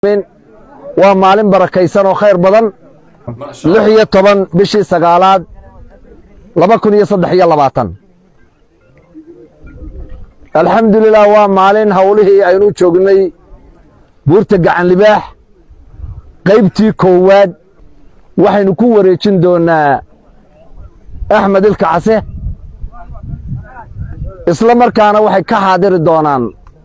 waa maalin barakaysan oo khayr badan lix iyo toban bishii sagaalaad laba kun iyo saddex iyo labaatan alxamdulilah waa maalin howlihii aynu joognay buurta gacan libaax qaybtii koowaad waxaynu ku wareejin doonnaa axmed ilka case isla markaana waxay ka xaadiri doonaan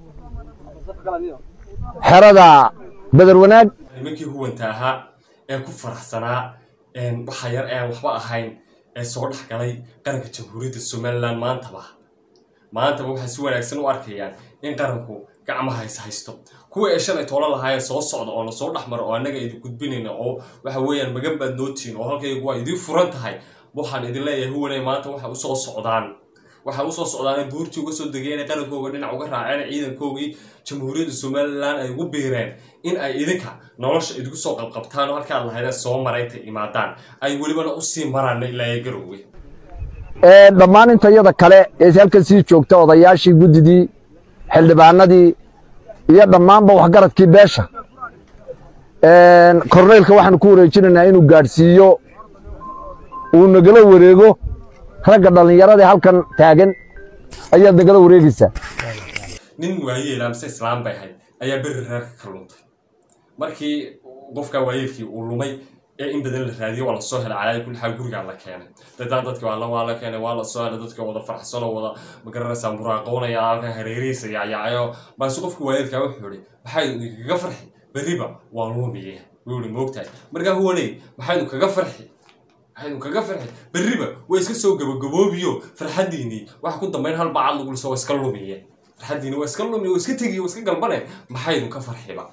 xerada beder wanaag nimankii huwanta ahaa ee ku faraxsanaa waxa yar ee aan waxba ahayn ee soo dhex galay qaranka jamhuuriyadda somalilan maantaba maantaba waxay si wanaagsan u arkayaan in qaranku gacmaha is haysto kuwa ee shalay toolo lahaayeen soo socda oo lasoo dhex maro oo annaga idin gudbinayna oo waxa weeyaan magan baad nootiin oo halkaygu waa idiin furan tahay waxaan idin leeyahay huwanay maanta waxay usoo socdaan waxay usoo socdaan buurtii uga soo degeen qarankooga dhinac uga raaceen ciidankoogii jamhuuriyadda somalilan ay ugu biireen in ay idinka nolosha idinku soo qabqabtaan oo halkaad lahaydeen soo marayta imaadaan ay welibana usii maraan ilaa garowge dhammaan intayada kale ee halkan sii joogta odayaashii guddidii xildhibaanadii iyo dhammaanba waxgaradkii beesha korneylka waxaanu ku wareejinaynaa inuu gaadhsiiyo uu nagala wareego ragga dhallinyaradae halkan taagan ayaad nagala wareegaysaa nin waayeel amse islaam bay ahayd ayaa beri reerka ka luntay markii qofka waayeelkii uu lumay ee in badan la raadiyo waa lasoo helay calaayi kulli xaal gurigaa la keenay dadaan dadki waa waa la keenay waa lasoo helay dadka wada farxsan oo wada magaranaysaa muraaqoonaya halkan hareerihiisa yacyacayo balse qofka waayeelkaa wuxuu ihi maxaydu idinkaga farxi berriba waa lumiye wuu ihi moogtahay markaa huwaney maxaydu kaga farxi maxaydu kaga farxi berriba waa iska soo gabagaboobiyo farxaddiinii waxa ku dambayn hal bacad lagu liso waa iska lumiye farxaddiini waa iska lumiye waa iska tegiye waa iska galbane maxaydu ka farxiba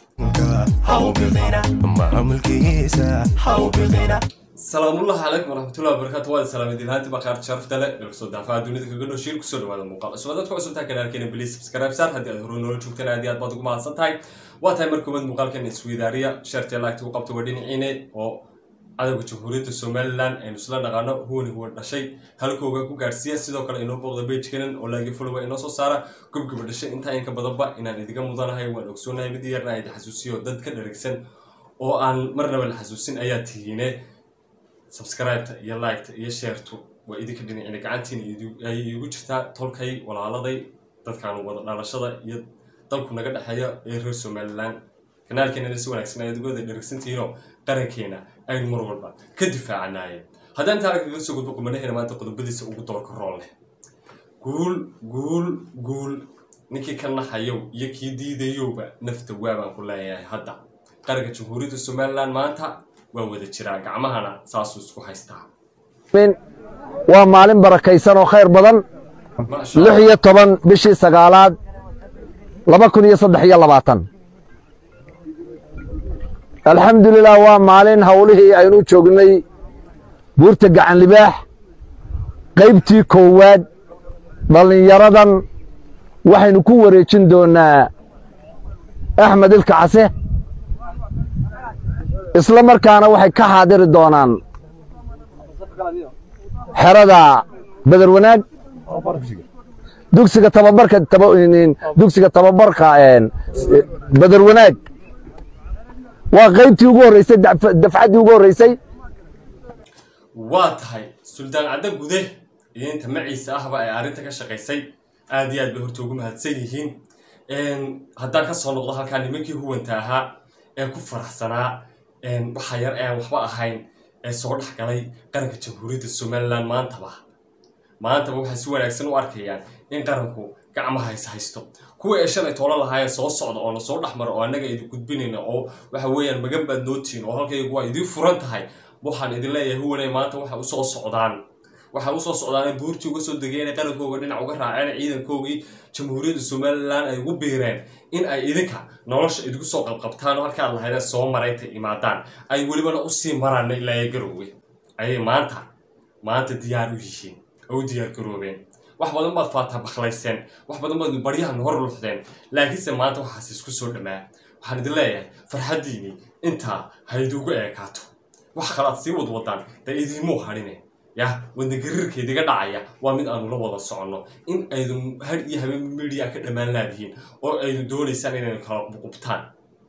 salaamullahi calaykum waraxmatullahi wabarakatu waad salaamid ilhaanti baqaar sharafta le dalkasoo daafaha dunida kaga noo shiir kusoo dhawaada muuqaal cusub dadka cusubtaa kanaalkeena bliis subscribe saar haddii aad hore noola joogtaan aad iyo aad baad ugu mahadsan tahay waa tahay mar koobaad muuqaalkan isweydaariya sheertee laagta u qabta waa dhinaciine oo cadowga jamhuuriyadda somalilan aynu isla dhaqaano huwani huwan dhashay halkooga ku gaadhsiiya sidoo kale inoo booqda bejkanan oo laagi followa inoo soo saara gobgaba dhashay intaa inka badanba inaan idiga mudanahay waan ogsoonahay mid yarna ayd xasuusiyo dad ka dharagsan oo aan marnaba la xasuusin ayaa tihiine subscribeta iyo liketa iyo sheertu waa idinka dhinacina gacantiina ay iigu jirtaa tolkay walaaladay dadkaan wada dhalashada iyo dalku naga dhexeeya ee reer somalilan kanaalkeenana si wanaagsan ayaad uga wada dharagsantihiinoo qarankeena aynu mar walba ka difaacanaayeen haddaan taala kaga soo gudbo qumanaheena maanta qodobadiisa ugu doorka rool leh guul guul guul ninkii ka naxayow iyo kii diidayowba nafta waabaan ku leeyahay hadda qaranka jamhuuriyadda somalilan maanta waa wada jiraa gacmahana saasuu isku haystaa waa maalin barakaysan oo khayr badan lix iyo toban bishii sagaalaad laba kun iyo saddex iyo labaatan alxamdulilah waa maalin howlihii aynu joognay buurta gacan libaax qaybtii koowaad dhallinyaradan waxaynu ku wareejin doonnaa axmed ilka case isla markaana waxay ka xaadiri doonaan xerada beder wanaag dugsiga tababarka dugsiga tababarka beder wanaag waa qaybtii ugu horreysay dafcaddii ugu horreysay waa tahay suldaan caddo gude iyo inta maciisa ahba ay arrinta ka shaqaysay aad iyo aad bay horta ugu mahadsan yihiin haddaan ka soo noqdo halkaa nimankii huwanta ahaa ee ku faraxsanaa waxa yar ee aan waxba ahayn ee soo dhex galay qaranka jamhuuriyadda somalilan maantaba maantaba waxay si wanaagsan u arkayaan in qaranku gacmaha is haysto kuwa ee shalay toolo lahaayeen soo socda oo lasoo dhex maro oo annaga idin gudbinayna oo waxa weeyaan magan baad nootiin oo halkaygu waa idiin furan tahay waxaan idin leeyahay huwanay maanta waxay usoo socdaan waxay usoo socdaan buurtii uga soo degeen qarankooga dhinac uga raaceen ciidankoogii jamhuuriyadda somalilan ay ugu biireen in ay idinka nolosha idinku soo qabqabtaan oo halkaad lahaydeen soo marayta imaadaan ay welibana usii maraan ilaa garowge ayay maanta maanta diyaar u yihiin oo u diyaar garoobeen wax badan baad faataa bakhlayseen wax badan baad baryahan hor luxdeen laakiinse maanta waxaas isku soo dhammaa waxaan idin leeyahay farxaddiinii intaa hayduugu eekaato wax kalaad sii wadwadaan dee idiimuu hadhine yah wadnagariirka idiga dhacaya waa mid aanu la wada soconno in aydu har iyo habeen midiya ka dhammaan laadihiin oo aydu doonaysaan inaynu kala buqubtaan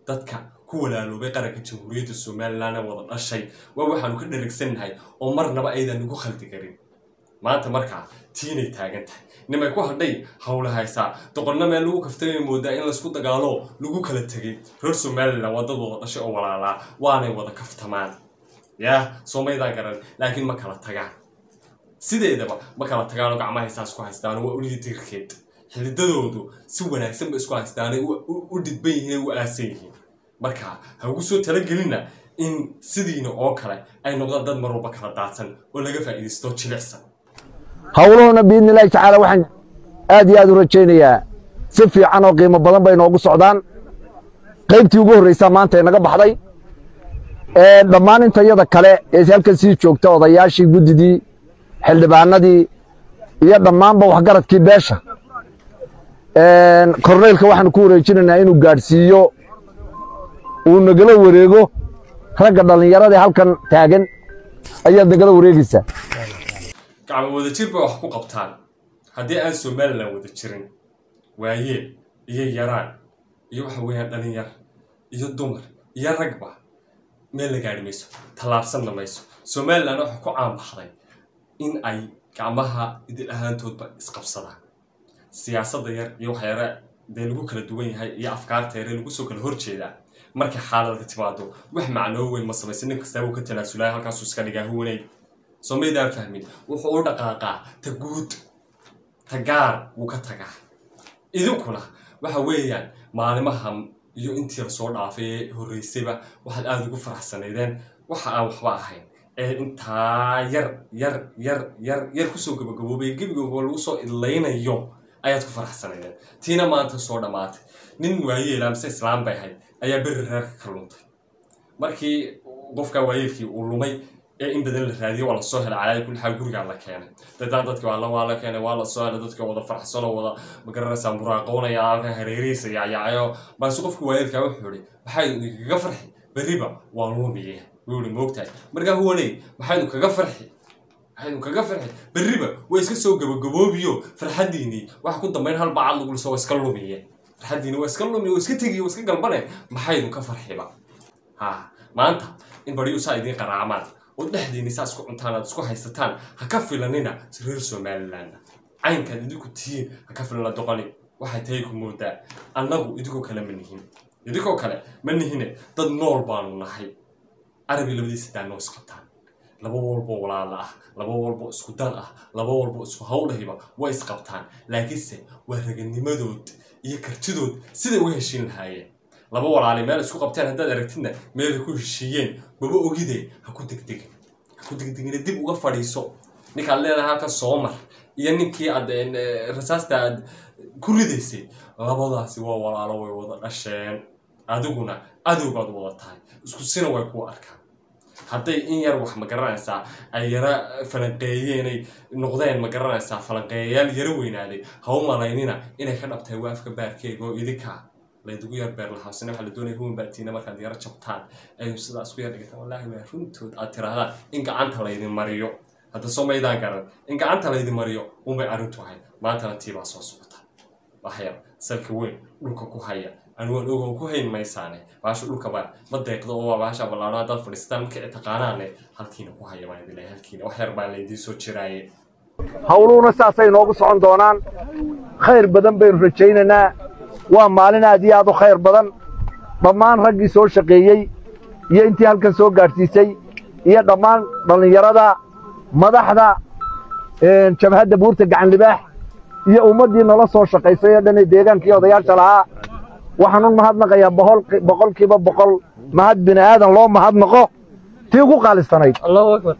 dadka ku walaaloobay qaranka jamhuuriyadda somalilan ee wada dhashay waa waxaanu ka dherigsannahay oo marnaba aydan nagu khaldi karin maanta markaa tiinay taagan tahay nimay ku hadhay howla haysaa doqonna meel lagu kaftamay moodaa in laysku dagaalo lagu kala tegay reer somalilan waa dad wada dhashay oo walaalaa waanay wada kaftamaan yaa soomaydaan garan laakiin ma kala tagaan sideedaba ma kala tagaanoo gacmaha haysaas ku haystaan waa uliya dirkeed xididadoodu si wanaagsan ba isku haystaanay u dhidban yihiin u aasan yihiin marka ha ugu soo talagelina in sidiina oo kale ay noqdaan dad mar walba kala daadsan oo laga faa'iidaysto jilicsan howluhuna biidni illaahi tacaala waxaan aad iyo aad u rajaynayaa si fiican oo qiimo badan bay noogu socdaan qaybtii ugu horraysaa maanta inaga baxday dhammaan intayada kale ee halkan sii joogta odayaashii guddidii xildhibaanadii iyo dhammaanba waxgaradkii beesha korneylka waxaanu ku wareejinaynaa inuu gaadhsiiyo uu nagala wareego ragga dhallinyaradii halkan taagan ayaad nagala wareegaysaa gacmo wada jir bay wax ku qabtaan haddii aan somalilan wada jirin waayeel iyo yaraan iyo waxa weeyaan dhalinyar iyo dumar iyo ragba meel la gaadhi mayso tallaabsanna mayso somalilan waxaa ku caanbaxday in ay gacmaha idil ahaantoodba isqabsadaan siyaasadda yar iyo waxyaara dee lagu kala duwan yahay iyo afkaarta yare lagu soo kala horjeedaa markay xaaladka timaado wax macnoo weyn ma samaysa nin kastaa wuu ka tanaasulaya halkaasuu iska dhigaa huwanay soo maydaan fahmin wuxuu u dhaqaaqaa ta guud ta gaar wuu ka tagaa idinkuna waxa weeyaan maalimaha iyo intii la soo dhaafay ee horreysayba waxaad aada ugu faraxsanaydeen waxa aan waxba ahayn ee intaa yar yar yar yar yar kusoo gabagaboobay gebigooba lagu soo idlaynayo ayaad ku faraxsanaydeen tiina maanta soo dhammaatay nin waayeela mise islaam bay ahayd ayaa beri reerka ka luntay markii qofka waayeelkii uu lumay ee in badan la raadiyay waa lasoo helay calaayi kulli xaal gurigaa la keenay dadaan dadki waa la waa la keenay waa lasoo helay dadka wada farxsanoo wada magaranaysaa muraaqoonaya halkan hareerihiisa yacyacayo balse qofka waayeelkaa wuxuu ihi maxay kaga farxi berriba waa lumiye wuu ihi moogtahay markaa huwaney maxaynu kaga farxi maxaynu kaga farxi berriba waa iska soo gabagaboobiyo farxaddiinii waxa ku dambayn hal bacad lagu liso waa iska lumiye farxaddiini waa iska lumiye waa iska tegiye waa iska galbane maxaynu ka farxiba ha maanta in bariyu saa idiin qaraamaan oo dhexdiinni saa isku cuntaan aad isku haysataan ha ka filanina reer somaliland caynkaad idinku tihiin ha ka filana doqoni waxay tahay ku moodaa annagu idinkoo kale ma nihin idinkoo kale ma nihine dad nool baanu nahay arabi labadiisa daa noo isqabtaan laba walboo walaala ah laba walboo isku dan ah laba walboo isku hawlahiba way isqabtaan laakiinse waa raganimadood iyo kartidood siday u heshiin lahaayeen laba walaali meel isku qabteen haddaad aragtidna meelay ku heshiiyeen baba ogide ha ku degdegin ha ku degdegina dib uga fadhiiso ninkaad leedahay halkan soo mar iyo ninkii aad rasaasta aad ku ridaysay labadaasi waa walaalo way wada dhasheen adiguna adow baad wada tahay isku sina way kuu arkaan hadday in yar wax ma garanaysaa ay yara falanqeeyeenay noqdeen ma garanaysaa falanqeeyayaal yara weynaaday ha u malaynina inay ka dhabtahay waafka baarkeega oo idinkaa laydugu yar beer lahaasina waxaa la doonaya huwan baatiina markaad yara jabtaan ay sidaa isku yar dhigataan wallaahi waa runtood aad tirahdaan in gacanta laydin mariyo hadda soo maydaan garan in gacanta laydin mariyo unbay arrintu ahayd maantana tiibaa soo socota waxyar salka weyn dhulka ku haya anugaan ogoon ku hayn maysaane baasha dhulkaba ma deeqdo oo waa baasha ballaano haddaad fadhiistaan markii taqaanaane halkiina ku haya baan idin leeyahay halkiina wax yar baa laydiin soo jiraaye howluhuna saasay noogu socon doonaan khayr badan baynu rajaynaynaa waa maalin aad iyo aad u khayr badan dhammaan raggii soo shaqeeyey iyo intii halkan soo gaadhsiisay iyo dhammaan dhallinyarada madaxda jabhadda buurta gacan libaax iyo ummaddii nala soo shaqaysay oo dhan ee deegaankii odayaasha lahaa waxaan u mahadnaqayaa boqolkiiba boqol mahad bini aadan loo mahadnaqo tii ugu qaalisanayd allahu akbar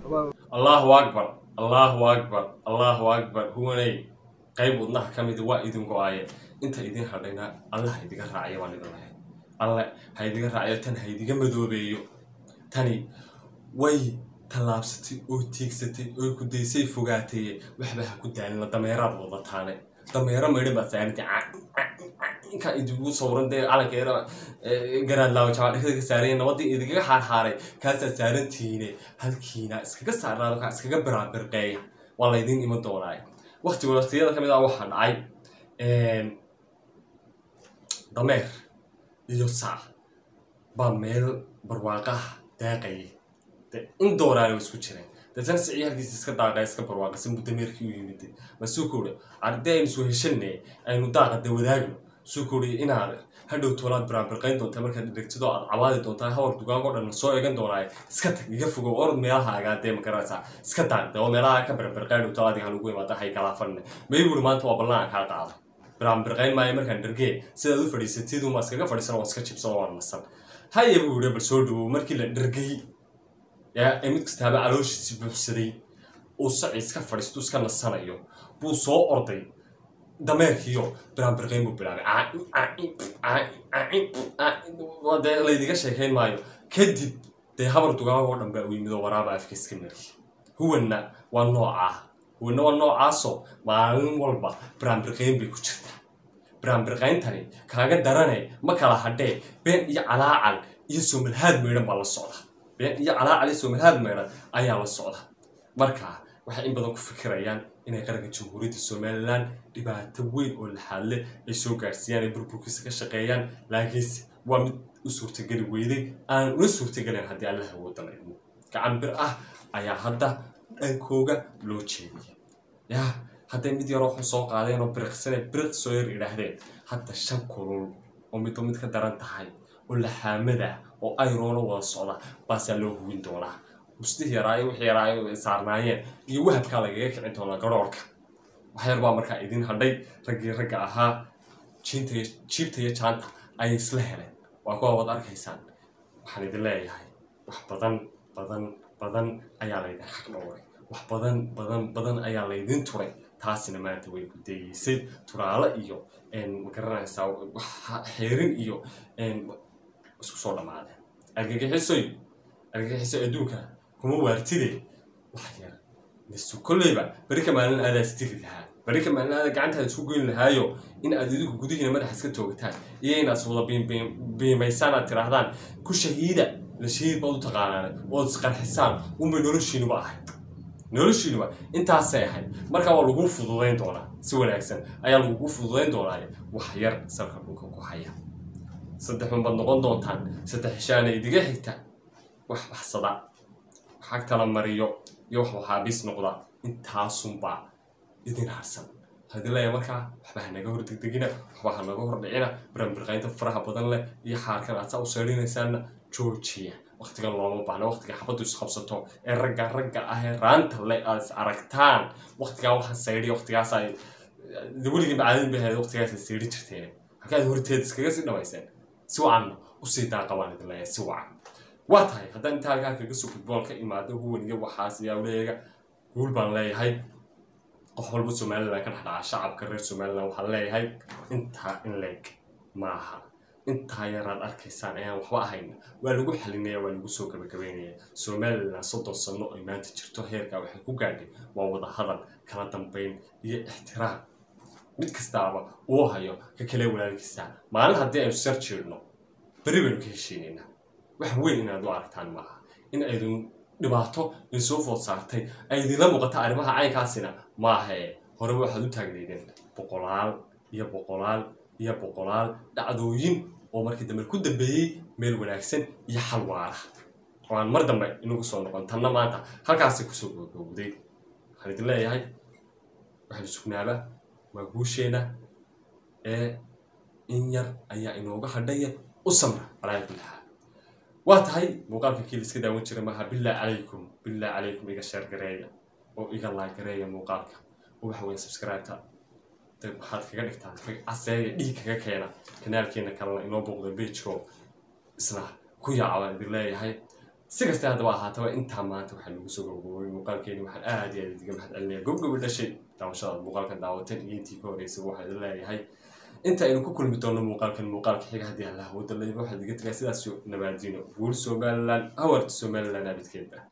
allahu akbar allahu akbar huwaney qayb wadnaha ka mida waa idin go-aaye inta idin hadhayna alle ha idiga raaciyo baan idin lahay alle ha idiga raaciyo tan ha idiga madoobeeyo tani way tallaabsatay oo tiigsatay oo ku daysay fogaataye waxba ha ku daalina dameeraad wadataane dameero maydhan baad saarantay inkaa idigu sawran dee calankeera garaadlaawo jabaadhekada ka saaraya nabadii idigaga xaarxaaray kaasaad saarantihiine halkiina iskaga saarnaado kaa iskaga biraabirqeeya waa laydin iman doonaaye wakti waqtiyada ka mid ah waxaa dhacay dameer iyo sac baa meel barwaaqaha daaqayay de in dooraana way isku jireen deetana si ciyaalkiisa iska daaqay iska barwaaqasan muddo meerkii u yimid masuu ku uri arday aynu soo heshanne aynu daaqa de wadaagno suu ku uri inaad hadhow toolaad biraanbirqayn doontaa markaad dhegtido aad cabaadi doontaa hawar dugaag oo dhan soo eegan doonaaye iska tag iga fogow orod meelaha agaadee magaraysaa iska daaqde oo meelaha ka birbirqayn dhow toolaad iga lagu imaada hay kalaafanne may buuri maanta waa ballan aan kaa qaada biraanbirqayn maayo markaan dhergee sidaad u fadhiisatid uma iskaga fadhiisan oo iska jibsan oo aan nasan haya buu yidhi bal soo dhawow markii la dhergay yaa ee mid kastaaba calooshiisi buuxsaday uu saci iska fadhiisto iska nasanayo buu soo orday dameerkiiyo biraanbirqayn buu bilaabay dee laydiga sheekayn maayo kadib dee habar dugaag oo dhan baa u yimid oo waraaba afka iska mari huwanna waa noocaa huwanna waa noocaasoo maalin walba biraanbirqayn bay ku jirtaa biraanbirqayntani kaaga darane ma kala hadhee been iyo calaacal iyo soomalhaad meydhan baa la socda been iyo calaacal iyo soomalhaad meydhan ayaa la socda marka waxay in badan ku fikirayaan inay qaranka jamhuuriyadda somalilan dhibaato weyn oo laxaadle ay soo gaarsiiyaan ay burburkiisa ka shaqeeyaan laakiinse waa mid u suurtageli weyday aan una suurtagelayn haddii alla hawooda la idmo gacan bir ah ayaa hadda dhankooga loo jeediyay yaa hadday mid yaroo xun soo qaadeen oo biriqsane biriq soo yar idhaahdeen hadda shan kulul oo midba mid ka daran tahay oo laxaamada oo ayroona wada socda baasaa loo hubin doonaa mustihii yaraayo wixii yaraayo ay saarnaayeen iyo wahabkaa lagaga kicin doonaa garoorka waxyar baa markaa idin hadhay raggii ragga ahaa jiinta iyo jiibta iyo jaanta ayay isla heleen waa kuwa waad arkaysaan waxaan idin leeyahay wax badan badan badan ayaa laydin xaq dhowray wax badan badan badan ayaa laydin turay taasina maanta way ku dayeysay turaalo iyo magaranaysaa xeerin iyo isku soo dhammaadeen argagixisoy argagixiso adduunka kuma waartide wax yar misu kolleyba beri ka maalin aadaa istiri lahaa beri ka maalin aada gacantaada isku goyn lahaayo in aad idinku gudihiina madaxa iska toogataan iyo inaad wada biimaysaan aad tiraahdaan ku shahiida la shahiid baad u taqaanaan ood isqarxisaan unbay noloshiinuba ahayd noloshiinuba intaasay ahayd markaa waa lagu fududayn doonaa si wanaagsan ayaa lagugu fududayn doonaa wax yar salka dhulka ku haya saddex unbaad noqon doontaan saddex heshaana idiga xigta wax baxsada xag tala mariyo iyo wax waxaabiis noqda intaasunbaa idin harsan haddii leeya markaa waxba hanaga hor degdegina waxba hanaga hor dhicina biranbirqaynta faraha badan leh iyo xaarkan aad saa u seedhinaysaanna joojiya waqtigan looma baahna waqtiga xabaddu isqabsato ee ragga ragga ah ee raanta le aad is aragtaan waqtigaa waxaan saydhiya waqtigaasa weligii macaadin bay ahayd waqtigaasa saydhi jirteen halkaad horteed iskaga sii dhamayseen si wacanna usii daaqabaan idin leeyahay si wacan waa tahay haddaan intaa halkaa kaga soo gudboon ka imaado huwan iyo waxaas iyo awleega guul baan leeyahay qof walba somalilan ka dhexdhaca shacabka reer somalilan waxaan leeyahay intaa in leeg maaha intaa yaraad arkaysaan ayaan waxba ahayn waa lagu xalinaya waa lagu soo gabagabeynaya somalilan soddon sano ay maanta jirto heerkaa waxay ku gaadhay waa wada hadal kala dambayn iyo ixtiraam mid kastaaba uu hayo ka kale walaalkiisa maalin haddii aynu sar jeedno beri baynu ka heshiinaynaa wax weyn inaad u aragtaan maaha in aydun dhibaato in soo food saartay ay idinla muuqata arrimaha caynkaasina maahae horeba waxaad u taagnaydeen boqolaal iyo boqolaal iyo boqolaal dhacdooyin oo markii dambe ku dambeeyey meel wanaagsan iyo xal waara oo aan mar dambe inagu soo noqon tanna maanta halkaasay kusoo gogowday waxaan idin leeyahay waxaynu sugnaaba waa guusheena ee in yar ayaa inooga hadhaya u samra walaahi bilaha waa tahay muuqaalka kii liska daawan jira maaha billah calaykum billah calaykum iga sheer gareeya oo iga laag gareeya muuqaalka oo waxa weeye subscribe-ta dee waxaad kaga dhigtaan caseeya dhiig kaga keena kanaalkeena kalena inoo booqda bejko isna ku yaaca baan idin leeyahay si kasta haddaba ahaataba intaa maanta waxaa lagu soo gabagabooy muuqaalkeeni waxaan aad iyo aad idiga mahad celinaya gobgobi dhashay daawashadaad muuqaalkan daawateen iyo intii ka horreysaba waxaan idin leeyahay inta aynu ku kulmi doono muuqaalkan muuqaalka xiga haddii allah wada layba waxaad iga tagaa sidaas nabaadino guul somaliland hawarta somaliland abidkeeda